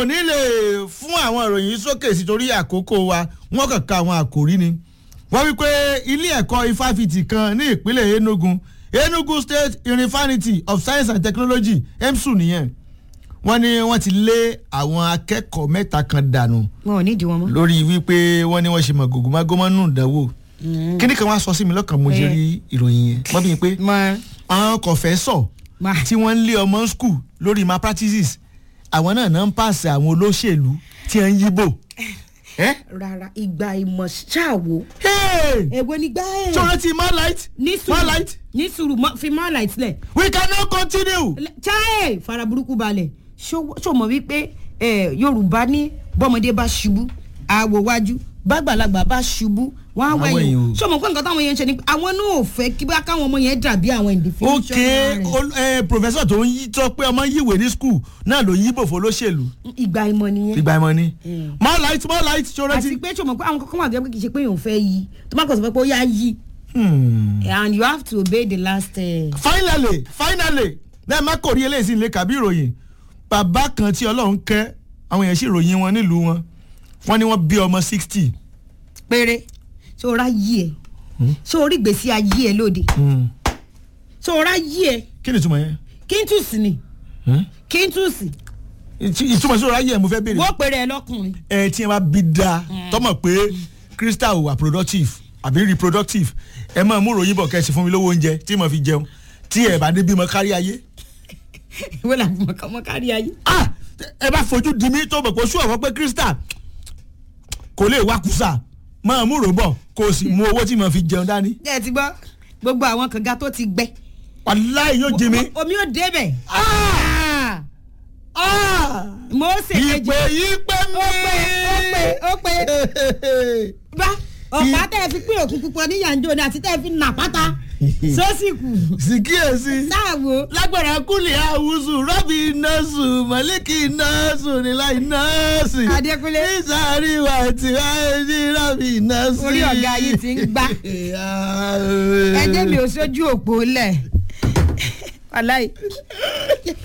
ní lè fún àwọn ìròyìn sókè sí torí àkókò wa wọ́n kàn ka àwọn àkòrí ni wọ́n wí pé ilé ẹ̀kọ́ ifáfitì kan ní ìpínlẹ̀ enugu enugu state university of science and technology emsu nìyẹn wọ́n ní wọ́n ti lé àwọn akẹ́kọ̀ọ́ mẹ́ta kan dànù wọn ò ní ìdí wọn mọ́. lórí wípé wọ́n ní wọ́n ṣe mọ̀ gògùnmágómọ́nù ìdánwò kíní kan wá sọ sí mi lọ́kàn mo jẹ́ rí ìròyìn yẹn wọ́n bí mi pé mọ àwọn kọ̀fẹ́sọ̀ Ma. tí wọ́n ń lé ọmọ skul lórí malpractices àwọn náà náà ń pàṣẹ àwọn olóṣèlú tí wọ́n ń yíbò. ẹ́ rárá ìgbà ìmọ̀ ṣáàwó. Hey! èwo ni gbá ẹ̀. sọ̀rọ̀ ti malite ní malite sùúrù ní sùúrù mọ- fi mọ́ light lẹ̀. we cannot continue. chai fara burúkú balẹ̀ ṣó mọ̀ wípé eh, yorùbá ní bọ́mọdé bá ṣubú àwò wájú bàgbàlagbà bá ṣubú wọn á Àwọn wẹ̀yìn èèyàn ò- ṣó mọ̀ pé nǹkan táwọn yẹn ń ṣe ni pé àwọn náà ò fẹ́ kí bá káwọn ọmọ yẹn dàbí àwọn individual ok rẹ̀. ol- eh, professor tó ń yí tó pé ọmọ yíwèé ní skul náà ló ń yíbò fún olóṣèlú ìgbà ìmọ̀ nìyẹn ìgbà ìmọ̀ ni Mm. malite malite sọ̀rọ̀ àti ti. pé ṣó mọ̀ pé àwọn kankan wà tó yẹ pé kì í ṣe pé èèyàn fẹ́ yí tó má kàn sọ pé ó yá yí Hmm. and you have to obey the last. Uh, finally finally lẹ́ẹ̀ má kò rí eléyìí sí ilé kàbí ìròyìn bàbá kan tí ọlọ́run kẹ́ àwọn èèyàn sì ròyìn wọn nílùú wọn wọ́n ní wọ́n bí ọmọ sixty. péré ṣó o rá yí ẹ ṣó o rí gbèsè ayé ẹ lóde ṣó o rá yí ẹ kí ni ìtumọ̀ yẹn kíntùsì ni kíntùsì Ìtú- ìtumọ̀ sí ọ̀rọ̀ ayé ẹ̀ mo fẹ́ béèrè. wọ́n pèrè ẹ lọ́kùnrin. ẹ tí ẹ bá bí da tọmọ pé crystal wà productive àbí reproductive ẹ máa mú ròyìn bọ̀ kẹ́sì fún mi lówó oúnjẹ tí mo fi jẹun tí ẹ bá dé bímọ kárí ayé. ìwé làbí mọ̀kànmọ́ kárí ayé. ah ẹ bá fojú di mí tó mọ̀ pé oṣù ọ̀fọ̀ pé crystal kò lè wá kùsà máa mú rò bọ̀ kó o sì mú owó tí mo fi jẹun dání. ẹ ti gbọ́ gbogbo àwọn kànga tó ti gbẹ. wàláì yóò jí mi. omi ò débẹ̀. Ah! Ah! mo ṣe kejì. ìpè yìí pé mi. ó pè ó pè ó pè. bá ọ̀pá tẹ́ ẹ fi pín òkú pupa ní yànjọ́ ni àti tẹ́ ẹ fi nà pátá. sọ́sìkù sì kíyèsí. sáàwó. lágbára kúlẹ̀ àwùsù rọ́bì nọ́ọ̀sù mọ̀lẹ́kì nọ́ọ̀sù níláì nọ́ọ̀sì. Adékúnlé. nísàárì wà tí wàá ní rọ́bì nọ́ọ̀sì. Orí ọ̀gá yìí ti ń gbá. ẹjẹ mi ò sójú òpó lẹ wàláì